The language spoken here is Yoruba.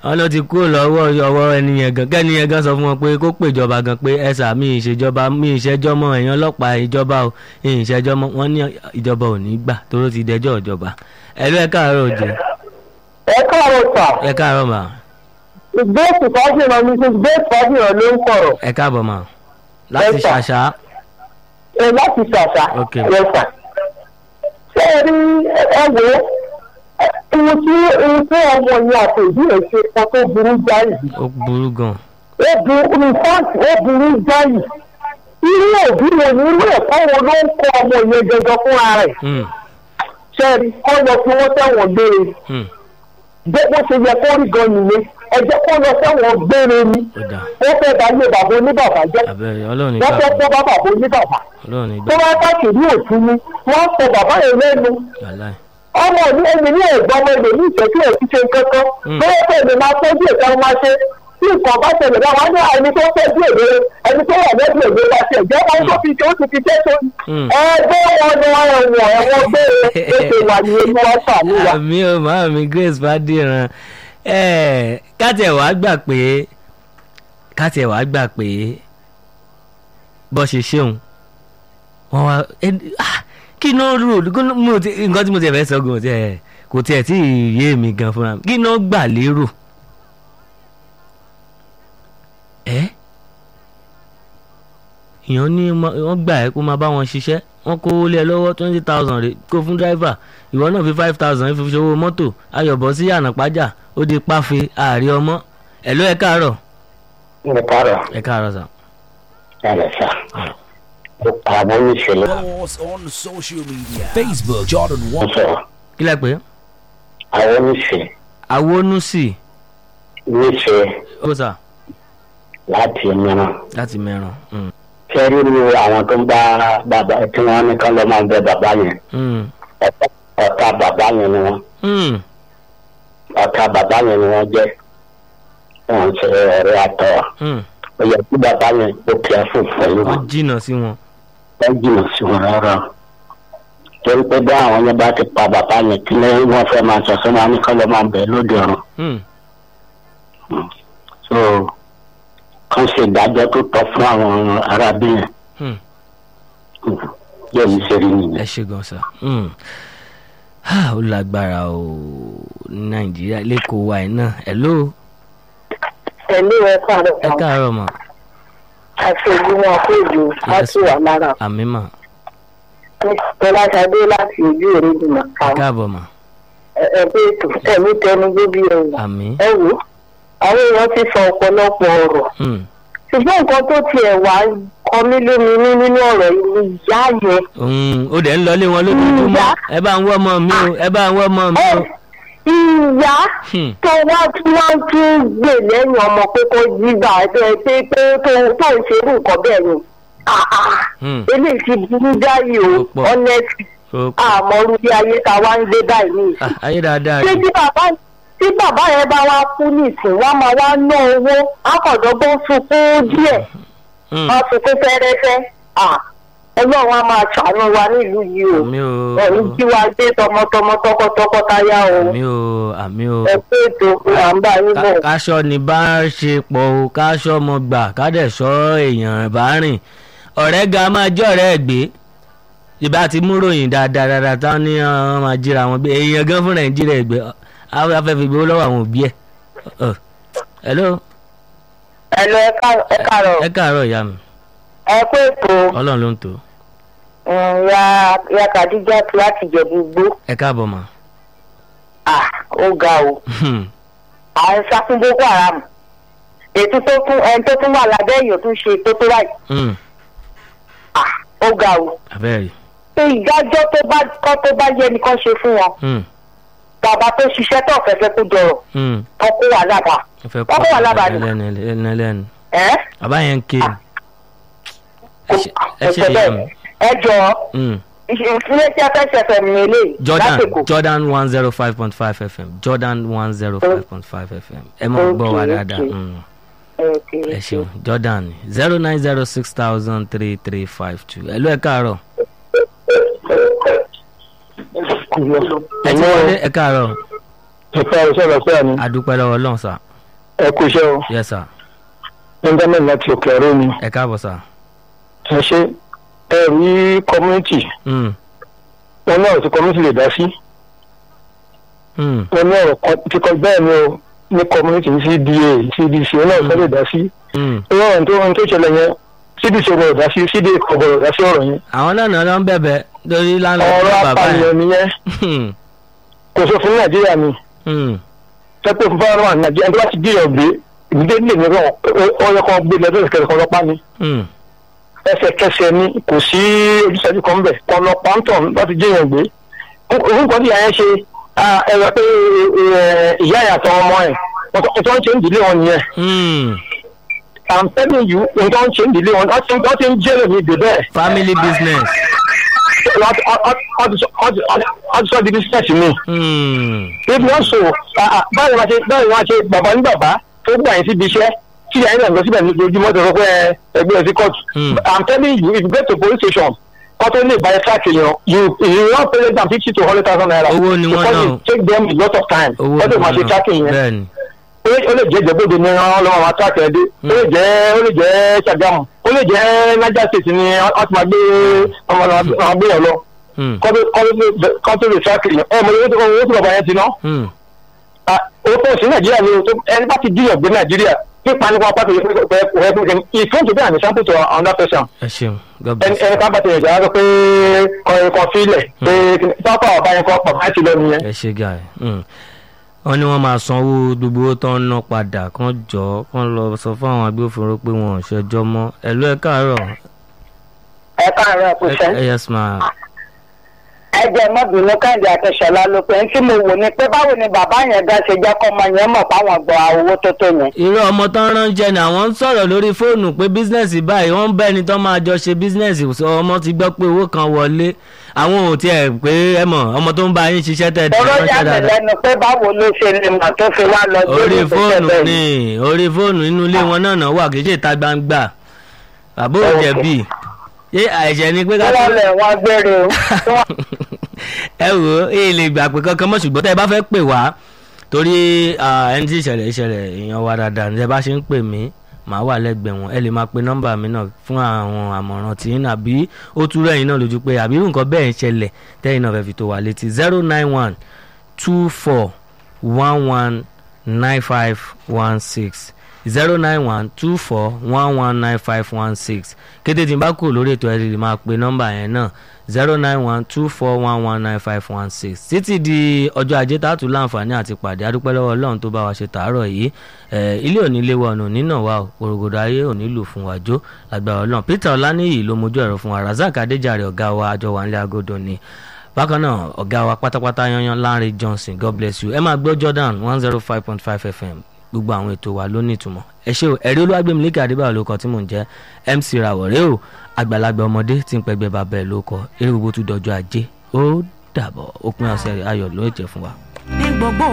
wọn ló ti kúrò lọ́wọ́ ọwọ́ ẹni yẹn gan kẹ́ni yẹn gan sọ fún wọn pé kó pèjọba gan pé ẹ sà mí ìṣèjọba mí ìṣẹ́jọ́ mọ́ ẹ̀yàn ọlọ́pàá ìjọba o ìṣẹ́jọ́ mọ́ wọn ní ìjọba ò ní gbà tóró ti dẹjọ́ ìjọba ẹ̀lú ẹ̀ káàárọ̀ òjò ẹ káàárọ̀ sà ẹ̀ káàárọ̀ mà ìgbésù fájìrán ní ti gbésù fájìrán ló ń sọ̀rọ̀ ẹ̀ káàbọ̀ mà láti Ẹ sà. ṣàṣà ẹ láti ṣàṣà Ok. ẹ sà. ṣé ẹ rí ẹ wò ó ohun tí ohun tí ọmọ yẹn àti ìdí rẹ̀ ṣe kan tó burú jáì ó burú gan ó burú ní fáǹtì ó burú jáì irú òbí wo ni irú ẹ̀kọ́ wo ló ń kọ́ ọmọ yẹn gẹ́gẹ́ fúnra rẹ̀ Hmm, ṣé ẹ rí kọ́ lọ sí wọ́n tẹ̀wọ̀n gbére hmm, bó bó ṣe yẹ kó rí gan nìyẹn ẹ jẹ́ kó lọ tẹ̀wọ̀n gbére ni ó dà ó fẹ́ bá ilé bàbá oníbàbà jẹ́ abẹ́rẹ́ ọlọ́run ní wọ́n fẹ́ gbà kó bá bàbá oníbàbà ọlọ́run ní tó gbà bá káàkiri òtún ni wọ́n sọ bàbá yẹn lẹ́nu wàláì ọmọ ní ẹni ní ẹ̀gbọ́n ọmọ ẹgbẹ́ ní ìṣẹ́jú ẹ̀ ti ṣe kankan Mm. bóyá pé èmi máa tọ́jú ìta máa ṣe tí nǹkan bá ṣẹlẹ̀ bá wọn ní ẹni tó tọ́jú èdè ẹni tó wà lẹ́bi èdè bá ṣe ìjẹ́ wọn tó fi ṣe ó ti fi ṣe ṣe Mm. ẹgbẹ́ wọn ni wọn ẹ̀wọ̀n ẹ̀wọ̀n gbé ètò ìwà ní ẹni wọn sàmì wa. àmì ò máa mi grace fàdíran ẹ kátiẹ̀ wàá gbà pé kátiẹ̀ wàá gbà pé bó ṣe ṣeun wọn wá ẹ- ah, kí náà rò kí náà- mo ti- nǹkan tí mo ti fẹ́ sọ gan tiẹ̀ kò tiẹ̀ tí ì yé mi gan fúnra mi kí náà gbà lérò ẹ èèyàn ní ma- wọ́n gbà ẹ́ kó máa bá wọn ṣiṣẹ́ wọ́n kó lé ẹ lọ́wọ́ twenty thousand rè kó fún dráìvà ìwọ náà fi five thousand fi ṣòwò mọ́tò ayọ̀bọ̀ sí ànàpájà ó di páfe ààrẹ ọmọ ẹ̀ ló ẹ káàárọ̀ ẹ káàárọ̀ ẹ káàárọ̀ sà. ẹ sà àwọn oníṣẹ̀lẹ̀ Follow us on social media. Facebook Jordan One. sọ̀rọ̀ kí lẹ pé àwọn oníṣẹ̀ awonúsì níṣẹ̀ ó sà láti mìíràn láti mẹ́ràn. Mm, kẹ́rí ni àwọn tó ń bá bàbá tí wọ́n ní kán lọ́ máa ń bẹ bàbá yẹn mm, ọ̀tá- ọ̀tá bàbá yẹn ni wọ́n mm, ọ̀tá bàbá yẹn ni wọ́n jẹ́ wọ́n ṣe ọ̀rẹ́ àtọ̀ mm. ó yẹ kí bàbá yẹn ó kí ẹ fún pẹ̀lú ó wọn jìnnà sí wọn. wọ́n jìnnà sí wọn rárá torí pé bí àwọn yẹn bá ti pa bàbá yẹn kí ló wọ́n fẹ́ máa sọ sọ́nà wọn ní kán lọ́ máa ń bẹ lóde ọ̀run Mm, so kán ṣe ìdájọ́ tó tọ́ fún àwọn arábí yẹn mm. yóò ní ṣe rí nìyẹn. ẹ ṣe gan sà. Mm. Ah, ó lágbára o ní nàìjíríà lẹ́kọ̀ọ́ wa ẹ̀ náà ẹ̀ ló ẹ̀lú ẹ káàárọ̀ ẹ káàárọ̀ mà àti ìgbìmọ̀ àpéjù láti wà lára àmì mà tọ́láṣadé láti ojú èrèdùnà ẹ kan káàbọ̀ mà ẹgbẹ́ ètò ẹ̀mí tẹnu gbóbi ẹ̀wà àmì. ẹ wò ó àwọn èèyàn ti sọ ọ̀pọ̀lọpọ̀ ọ̀rọ̀ Mm. ṣùgbọ́n nǹkan tó tiẹ̀ wá kọ mí lóminú nínú ọ̀rọ̀ yìí ni ìyá yẹn Mm, ó dẹ̀ ń lọlé wọn lójoojúmọ́ Ìyá. ẹ bá ń wọ́ ọmọ mi o ẹ bá ń wọ́ ọmọ mi ẹ o. ìyá Hmm. tó wá tí wọ́n tún gbè lẹ́yìn ọmọ pé kó jí gbà ẹ pé pé tó tó ń ṣerú nǹkan bẹ́ẹ̀ ni Ah, ah. Hmm. eléyìí ti burú jáì o Ó pọ̀. honestly ó pọ̀. àmọ́ orí bí ayé ta wá ń gbé báyìí ní ìsìn. Ah, ayé dáadáa ṣé ni. tí bàbá tí bàbá yẹn bá wá kú nìsín wọ́n máa wá ná owó akọ̀dọ́gbọ́n sunkún díẹ̀ Mm. wọ́n sunkún fẹ́rẹ́fẹ́ Ah, ọlọ́run á máa ṣàánú wa nílùú yìí o àmì o ẹ̀yìn tí wàá gbé tọmọtọmọ tọkọtọkọtaya o àmì o àmì o. ẹ pé ètò à ń bá yín bọ̀. Ká- káṣọ ni bá ń ṣe pọ̀ o káṣọ ọmọ gbà kádẹ̀ sọ èèyàn bá rìn ọ̀rẹ́ ga máa jẹ́ ọ̀rẹ́ ẹ̀ gbé ìbá ti mú ròyìn dáadáa dáadáa táwọn ní àwọn máa jíra wọn gbé èèyàn gan fún nàìjíríà ẹgbẹ́ afẹ́fẹ́ fi gbowó lọ́wọ́ àwọn òbí ẹ̀. Ọ̀, hello ẹ lọ ẹ ká- ẹ kàrọ̀ ẹ káàárọ̀ ìyá mi ẹ pé ètò ọlọ́run ló ń tò um, ya ya kàdíjà tí láti jẹ̀bú gbó ẹ káàbọ̀ mà. Ah, ó ga o. à ń sá fún boko haram ètò tó tún ẹni tó tún wà lábẹ́ èèyàn tún ṣe tó tó báyìí Mm, Ah, ó ga o. abẹ́rẹ́ pé ìdájọ́ tó bá kọ́ tó bá yẹ nìkan ṣe fún wọn Mm, bàbá tó ṣiṣẹ́ tó fẹ́fẹ́ kó jọrọ̀ mm. tó kó wà lábàá ẹ fẹ́ Wọ́n kó wà lábàá ẹlẹ́nu ẹlẹ́nu ẹlẹ́nu ẹ́ bàbá yẹn ń ké ni. ẹ ṣe ẹ ṣe ẹ̀sẹ̀ ìyá mi. bẹ́ẹ̀ ẹ jọ Mm. ilé tí a fẹ́ ṣẹ̀fẹ̀ mi lè Jordan lásìkò Jordan one zero five point five FM Jordan one zero five point five FM ẹ mọ̀ gbọ́ wa Okay, dáadáa okay. Mm. ẹ ṣeun Jordan zero nine zero six thousand three three five two ẹ ló ẹ káàárọ̀ ẹ ti wọlé ẹ káàárọ̀ ìfẹ́ iṣẹ́ lọ sí ẹni adúpẹ́ lọ́wọ́ Ọlọ́run sà ẹ kú iṣẹ́ o yes sir benjamin láti òkè ọ̀rọ̀ mi ẹ káàbọ̀ sir. ẹ ṣe ẹ rí community Mm, wọn ní ọ̀rọ̀ tí community lè dá sí mm, wọn ní ọ̀rọ̀ kan tí kò bẹ́ẹ̀ ni o ní community ní cda cdc wọn náà kọ́ lè dá sí mm. ìwọ ohun tó ohun tó ṣẹlẹ̀ yẹn cdc ò gbọdọ̀ dá sí cda kò gbọdọ̀ dá sí ọ̀rọ̀ yẹn àwọn náà náà ló ń bẹ̀bẹ̀ lórí lánàá ọ̀rọ̀ bàbá apànìyàn yẹn. nìyẹn Hmm, kò sọ fún nàìjíríà ni hmm, tẹ́pẹ́ fún fáwọn àwọn nàìjíríà tó bá ti gbìyànjú gbé ìdílé lè ní ọyọ kan gbé lọ́dọ̀ ìkẹrẹ kan lọ́pàá ni hmm, ẹsẹ̀kẹsẹ̀ ni kò sí ojúṣàjú kan bẹ̀ kọ́ lọ pàǹtọ̀ láti jẹ́yàn gbé orúkọ tí ìyá yẹn ṣe ẹ̀rọ pé ìyá yẹn àtàwọn ọmọ ẹ̀ wọ́n tó ń ṣe ń dìlé wọn nìyẹn hmm. i'm telling you wọ́n tó ń ṣe ń dìlé wọn wọ́n ti wọ́n ti ń jẹ́rẹ̀ mi dè bẹ́ẹ̀ family business. wọ́n ti sọ di business mi Hmm, ibi wọn so báyìí wọn ṣe báyìí wọn ṣe bàbá ní bàbá tó gbà yín síbi iṣẹ́ tí ìyá yín náà lọ síbẹ̀ ní ojoojúmọ́ tó sọ pé ẹgbẹ́ ẹ sí court Hmm. i'm telling you if you get to police station kọ́ tó lè báyìí track èèyàn you you wan pay them fifty to hundred thousand naira Owó ni wọ́n because náà. it take them a lot of time owó wọ́n tó máa ṣe náà. tracking yẹn bẹ́ẹ̀ni. ó lè ó lè jẹ́ ìjẹ́bóde ní wọ́n lọ́wọ́ máa track ẹ̀ dé ó lè jẹ́ ó lè jẹ́ Ṣàgámù ó lè jẹ́ Niger state ni wọ́n ti máa gbé ọmọ náà gbé yàn lọ Hmm, kọ́ tó- kọ́ tó- kọ́ tó lè track èèyàn ẹ̀ mọ̀ owó tó owó tó bàbá yẹn ti ná hmm. orúkọ sí nàìjíríà ni o tó ẹni bá ti díyàn gbé nàìjíríà pípa nípa pàtó ìfún ìfún tó bí àmì sample to another person ẹ ṣeun god ẹni bless ẹni ká bá ti yànjẹ́ wá pé kọrin kan fílẹ̀ pé pápá ọba yẹn kọ́ bàbá ti lọ nìyẹn. ẹ ṣe guy mm. wọ́n ní wọ́n máa sanwó gbogbo owó tó ń ná padà kán jọ kán lọ sọ fún àwọn agbófinró pé wọn ò ṣẹjọ́ mọ́ ẹ̀lú ẹ káàárọ̀ ẹ káàárọ̀ kò sẹ́. ẹ yes ma ẹ jẹ́ mọ́bìnú káàdì àtẹ̀sọ̀lá ló pé tí mo wò ni pé báwo ni bàbá yẹn gan ṣe jẹ́ kọ́mọ yẹn mọ̀ páwọn gbọ́ owó tó tó yẹn. irú ọmọ tó ń ránṣẹ́ ni àwọn ń sọ̀rọ̀ lórí fóònù pé bísínẹ́sì báyìí wọ́n ń bá ẹni tó máa jọ ṣe bísínẹ́sì sọ ọmọ ti gbọ́ pé owó kan wọlé àwọn ò tiẹ̀ pé ẹ mọ̀ ọmọ tó ń bá yín ṣiṣẹ́ tẹ̀ dẹ̀ ọ̀rọ̀ ránṣẹ́ yà mí dáadáa lẹ́nu pé báwo ló ṣe lè mọ̀ tó fi wá lọ orí ìgbésẹ̀ fóònù bẹ́ẹ̀ ni orí fóònù inú ilé wọn náà náà wà kì í ṣe ìta gbangba bàbá ò jẹ̀bi ṣé àìṣẹ́ ni pé ká tí tó wọ́n lẹ̀ wọ́n gbére o. tí wọ́n- ẹ wò ó èyí lè gbà pé kankan mọ́ ṣùgbọ́n tẹ́ ẹ bá fẹ́ pè wá torí ah, ẹni tí ìṣẹ̀lẹ̀ ìṣẹ̀lẹ̀ èèyàn wa dáadáa ní ẹ bá ṣe ń pè mí màá wà lẹ́gbẹ̀ẹ́ wọn ẹ lè máa pe nọ́mbà mi náà fún àwọn àmọ̀ràn tí ń àbí ó túrọ̀ ẹ̀yin náà lójú pé àbí irú nǹkan bẹ́ẹ̀ ń ṣẹlẹ̀ tẹ́yìn náà fẹ́ fi tó wa létí zero nine one two four one one nine five one six zero nine one two four one one nine five one six kété tí n bá kú lórí ètò ẹ lè máa pe nọ́mbà yẹn náà zero nine one two four one one nine five one six títí di ọjọ́ ajé tá a tún láǹfààní àti pàdé adúpẹ́ lọ́wọ́ ọlọ́run tó bá wa ṣe tàárọ̀ yìí ẹ̀ ilé òní lé wa ọ̀nà nínà wa ò porogodo ayé òní lù fún wa jó lágbára ọlọ́run peter ọláníyì ló mojú ẹ̀rọ fún wa razak adéjàre ọ̀gá wa àjọ wa nílé agodo ni bákan náà ọ̀gá wa pátápátá yanyan Lanre Johnson God bless you ẹ máa gbọ́ Jordan one zero five point five FM gbogbo àwọn ètò wa ló ní ìtumọ̀ ẹ ṣé o ẹ̀rí olúwàgbẹ̀mílẹ́kẹ̀ adébáyọ̀ ló kọ tí mò ń jẹ́ MC rawọ̀rẹ́ o àgbàlagbà ọmọdé tí ń pẹgbẹ́ bàbá ẹ̀ ló kọ eré gbogbo tún dọjọ́ ajé ó dàbọ̀ òpin ọ̀sẹ̀ ayọ̀ ló jẹ́ fún wa. ní gbogbo